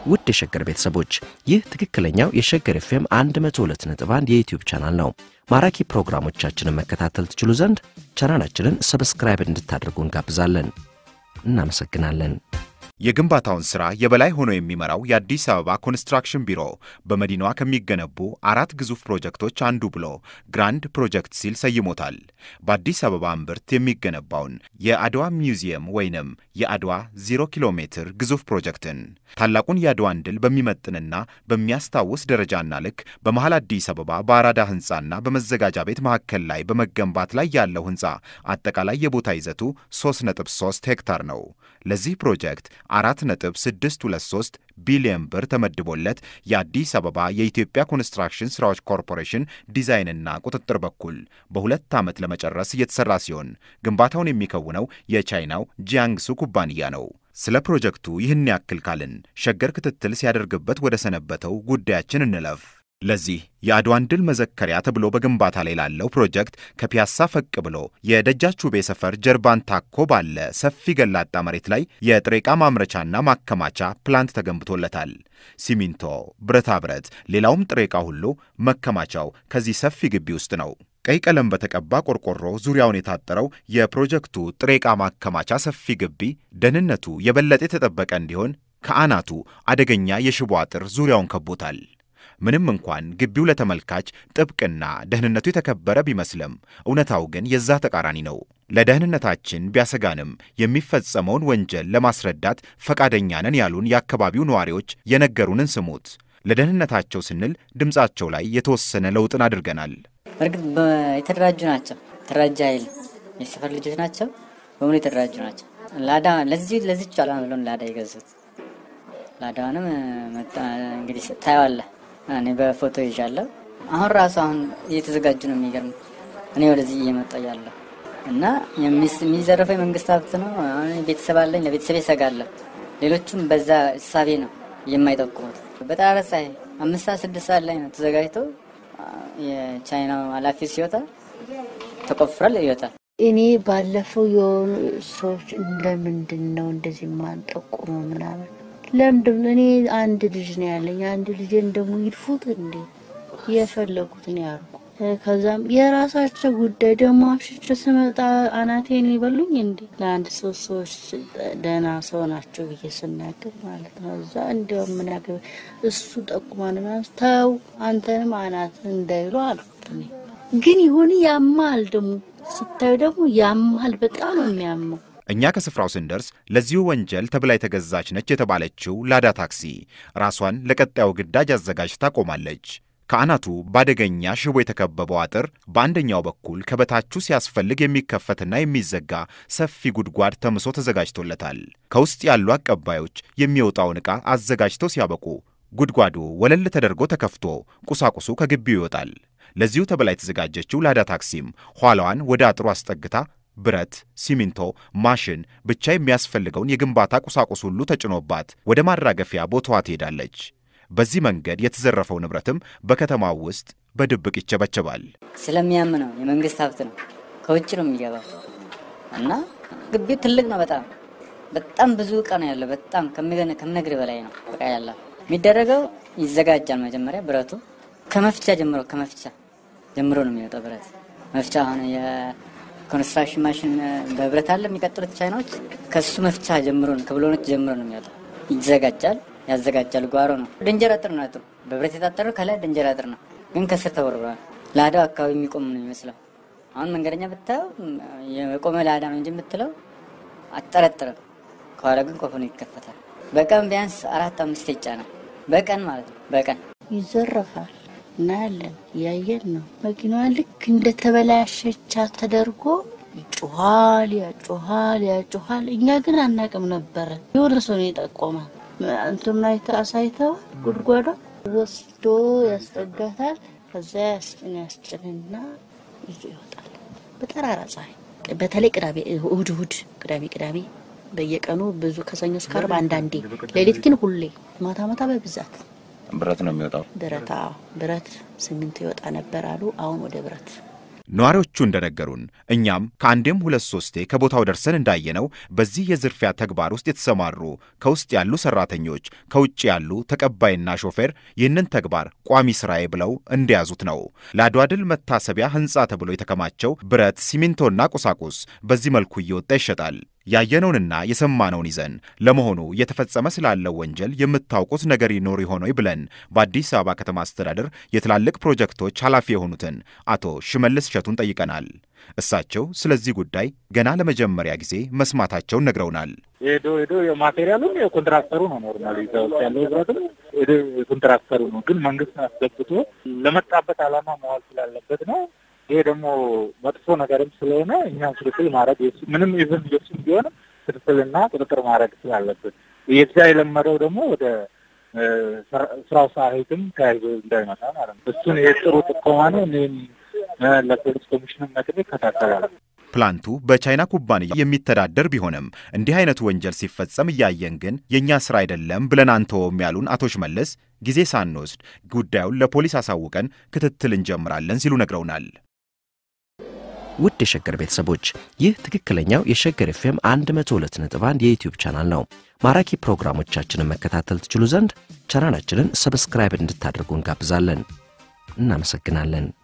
ውድ የሸገር ቤተሰቦች ይህ ትክክለኛው የሸገር ኤፍኤም 102.1 የዩትዩብ ቻናል ነው። ማራኪ ፕሮግራሞቻችንን መከታተል ትችሉ ዘንድ ቻናላችንን ሰብስክራይብ እንድታደርጉ እንጋብዛለን። እናመሰግናለን። የግንባታውን ሥራ የበላይ ሆኖ የሚመራው የአዲስ አበባ ኮንስትራክሽን ቢሮ በመዲናዋ ከሚገነቡ አራት ግዙፍ ፕሮጀክቶች አንዱ ብሎ ግራንድ ፕሮጀክት ሲል ሰይሞታል። በአዲስ አበባ እምብርት የሚገነባውን የአድዋ ሚውዚየም ወይንም የአድዋ ዜሮ ኪሎ ሜትር ግዙፍ ፕሮጀክትን ታላቁን የአድዋን ድል በሚመጥንና በሚያስታውስ ደረጃና ልክ በመሃል አዲስ አበባ በአራዳ ሕንፃና በመዘጋጃ ቤት መካከል ላይ በመገንባት ላይ ያለው ሕንፃ አጠቃላይ የቦታ ይዘቱ 3.3 ሄክታር ነው። ለዚህ ፕሮጀክት 4.623 ቢሊዮን ብር ተመድቦለት የአዲስ አበባ የኢትዮጵያ ኮንስትራክሽን ሥራዎች ኮርፖሬሽን ዲዛይንና ቁጥጥር በኩል በሁለት ዓመት ለመጨረስ እየተሠራ ሲሆን ግንባታውን የሚከውነው የቻይናው ጂያንግሱ ኩባንያ ነው። ስለ ፕሮጀክቱ ይህን ያክል ካልን ሸገር ክትትል ሲያደርግበት ወደ ሰነበተው ጉዳያችን እንለፍ። ለዚህ የአድዋን ድል መዘከሪያ ተብሎ በግንባታ ላይ ላለው ፕሮጀክት ከፒያሳ ፈቅ ብሎ የደጃቹቤ ሰፈር ጀርባን ታኮ ባለ ሰፊ ገላጣ መሬት ላይ የጥሬ ዕቃ ማምረቻና ማከማቻ ፕላንት ተገንብቶለታል። ሲሚንቶ፣ ብረታ ብረት፣ ሌላውም ጥሬ ዕቃ ሁሉ መከማቻው ከዚህ ሰፊ ግቢ ውስጥ ነው። ቀይ ቀለም በተቀባ ቆርቆሮ ዙሪያውን የታጠረው የፕሮጀክቱ ጥሬ ዕቃ ማከማቻ ሰፊ ግቢ ደህንነቱ የበለጠ የተጠበቀ እንዲሆን ከአናቱ አደገኛ የሽቦ አጥር ዙሪያውን ከቦታል። ምንም እንኳን ግቢው ለተመልካች ጥብቅና ደህንነቱ የተከበረ ቢመስልም እውነታው ግን የዛ ተቃራኒ ነው። ለደህንነታችን ቢያሰጋንም የሚፈጸመውን ወንጀል ለማስረዳት ፈቃደኛ ነን ያሉን የአካባቢው ነዋሪዎች የነገሩንን ስሙት። ለደህንነታቸው ስንል ድምፃቸው ላይ የተወሰነ ለውጥን አድርገናል። እርግጥ የተደራጁ ናቸው። የተደራጀ ኃይል የሰፈር ልጆች ናቸው። በሙሉ የተደራጁ ናቸው። ላዳ ለዚህ ለዚች ዓላማ ብለን ላዳ የገዙት ላዳውንም እንግዲህ ታየዋለህ። እኔ በፎቶ ይዣለሁ። አሁን ራሱ አሁን እየተዘጋጁ ነው። የሚገርም እኔ ወደዚህ እየመጣ ያለሁ እና የሚዘረፈው የመንግስት ሀብት ነው። አሁን ቤተሰብ አለኝ፣ ለቤተሰብ ይሰጋለሁ። ሌሎቹም በዛ እሳቤ ነው የማይጠቁሙት። በጠራራ ፀሐይ አምስት ሰዓት ስድስት ሰዓት ላይ ነው ተዘጋጅቶ የቻይናው ኃላፊ ሲወጣ ተቆፍሯል ይወጣል። እኔ ባለፈው የሆኑ ሰዎች ለምንድን ነው እንደዚህ የማንጠቁመው ምናምን ለምንድን እኔ አንድ ልጅ ነው ያለኝ። አንድ ልጅን ደግሞ ይድፉት እንዴ የፈለጉትን ያርጉ። ከዛም የራሳቸው ጉዳይ ደግሞ አምሽቼ ስመጣ አናቴን ይበሉኝ እንዴ ለአንድ ሶስት ሰዎች ደህና ሰው ናቸው ብዬ ስናገር ማለት ነው። እዛ እንዲያው ምን ያገባ እሱ ጠቁማን ማለት ተው አንተንም አናት እንዳይሉ አልኩት። እኔ ግን ይሁን ያማል፣ ደግሞ ስታዩ ደግሞ ያማል። በጣም ነው የሚያመው። እኛ ከስፍራው ስንደርስ ለዚሁ ወንጀል ተብላ የተገዛች ነች የተባለችው ላዳ ታክሲ ራሷን ለቀጣዩ ግዳጅ አዘጋጅታ ቆማለች። ከአናቱ በአደገኛ ሽቦ የተከበበው አጥር በአንደኛው በኩል ከበታቹ ሲያስፈልግ የሚከፈትና የሚዘጋ ሰፊ ጉድጓድ ተምሶ ተዘጋጅቶለታል። ከውስጥ ያሉ አቀባዮች የሚወጣውን ዕቃ አዘጋጅተው ሲያበቁ ጉድጓዱ ወለል ተደርጎ ተከፍቶ ቁሳቁሱ ከግቢው ይወጣል። ለዚሁ ተብላ የተዘጋጀችው ላዳ ታክሲም ኋላዋን ወደ አጥሩ አስጠግታ ብረት፣ ሲሚንቶ፣ ማሽን ብቻ የሚያስፈልገውን የግንባታ ቁሳቁስ ሁሉ ተጭኖባት ወደ ማራገፊያ ቦታዋ ትሄዳለች። በዚህ መንገድ የተዘረፈው ንብረትም በከተማው ውስጥ በድብቅ ይቸበቸባል። ስለሚያም ነው የመንግስት ሀብት ነው፣ ከውጭ ነው የሚገባው እና ግቢው ትልቅ ነው። በጣም በጣም ብዙ እቃ ነው ያለው። በጣም ከምነግር በላይ ነው እቃ ያለው። የሚደረገው ይዘጋጃል። መጀመሪያ ብረቱ ከመፍቻ ጀምሮ ከመፍቻ ጀምሮ ነው የሚወጣው ብረት መፍቻ አሁን ኮንስትራክሽን ማሽን በብረት አለ የሚቀጥሉት ቻይናዎች ከሱ መፍቻ ጀምሮ ነው ከብሎኖች ጀምሮ ነው የሚወጣው። ይዘጋጃል፣ ያዘጋጃል። ጓሮ ነው ደንጀር አጥር ነው። አጥሩ በብረት የታጠረው ከላይ ደንጀር አጥር ነው፣ ግን ከስር ተወርሯል። ላዳው አካባቢ የሚቆም ነው የሚመስለው። አሁን መንገደኛ ብታየው የቆመ ላዳ ነው እንጂ የምትለው አጠረጥርም። ከኋላ ግን ኮፈኑ ይከፈታል። በቀን ቢያንስ አራት አምስት ይጫናል። በቀን ማለት ነው። በቀን ይዘረፋል። እናያለን፣ እያየን ነው። መኪናዋ ልክ እንደተበላሸቻ ተደርጎ ይጮኋል፣ ያጮኋል፣ ያጮኋል። እኛ ግን አናቅም ነበረ። የሆነ ሰው ነው የጠቆመ እንትና አሳይተው ጉድጓዷ ወስዶ ያስጠጋታል። ከዛ ያስጭን ያስጭንና ይዞ ይወጣል በጠራራ ፀሐይ። በተለይ ቅዳሜ፣ እሁድ እሁድ፣ ቅዳሜ ቅዳሜ በየቀኑ ብዙ ከሰኞ እስከ ዓርብ አንዳንዴ፣ ሌሊት ግን ሁሌ ማታ ማታ በብዛት ብረት ነው የሚወጣው። ብረት አዎ፣ ብረት ሲሚንቶ ይወጣ ነበር አሉ። አሁን ወደ ብረት ነዋሪዎቹ እንደነገሩን እኛም ከአንዴም ሁለት ሶስቴ ከቦታው ደርሰን እንዳየነው በዚህ የዝርፊያ ተግባር ውስጥ የተሰማሩ ከውስጥ ያሉ ሰራተኞች፣ ከውጭ ያሉ ተቀባይና ሾፌር ይህንን ተግባር ቋሚ ስራዬ ብለው እንደያዙት ነው። ለአድዋ ድል መታሰቢያ ህንፃ ተብሎ የተከማቸው ብረት፣ ሲሚንቶና ቁሳቁስ በዚህ መልኩ እየወጣ ይሸጣል። ያየነውንና የሰማነውን ይዘን ለመሆኑ እየተፈጸመ ስላለው ወንጀል የምታውቁት ነገር ይኖር ይሆን ወይ ብለን በአዲስ አበባ ከተማ አስተዳደር የትላልቅ ፕሮጀክቶች ኃላፊ የሆኑትን አቶ ሽመልስ እሸቱን ጠይቀናል። እሳቸው ስለዚህ ጉዳይ ገና ለመጀመሪያ ጊዜ መስማታቸውን ነግረውናል። ሄዶ ሄዶ የማቴሪያሉም የኮንትራክተሩ ነው። ኖርማሊ እዛ ውስጥ ያለው ህብረትም ሄዶ የኮንትራክተሩ ነው። ግን መንግስት አስገብቶ ለመጣበት ዓላማ መዋል ስላለበት ነው። ይሄ ደግሞ መጥፎ ነገርም ስለሆነ እኛም ክትትል ማድረግ ምንም ኢቨን የሱም ቢሆንም ክትትልና ቁጥጥር ማድረግ ስላለበት የዛ የለመደው ደግሞ ወደ ስራው ሳይትም ተያይዞ እንዳይመጣ ማለት ነው። እሱን የጥሩ ጥቆማ ነው። እኔም ለፖሊስ ኮሚሽንም ነግሬ ይከታተላል። ፕላንቱ በቻይና ኩባንያ የሚተዳደር ቢሆንም እንዲህ አይነቱ ወንጀል ሲፈጸም እያየን ግን የእኛ ስራ አይደለም ብለን አንተወም ያሉን አቶ ሽመልስ ጊዜ ሳንወስድ ጉዳዩን ለፖሊስ አሳውቀን ክትትል እንጀምራለን ሲሉ ነግረውናል። ውድ የሸገር ቤተሰቦች ይህ ትክክለኛው የሸገር ኤፍኤም 102.1 የዩትዩብ ቻናል ነው። ማራኪ ፕሮግራሞቻችንን መከታተል ትችሉ ዘንድ ቻናላችንን ሰብስክራይብ እንድታደርጉ እንጋብዛለን። እናመሰግናለን።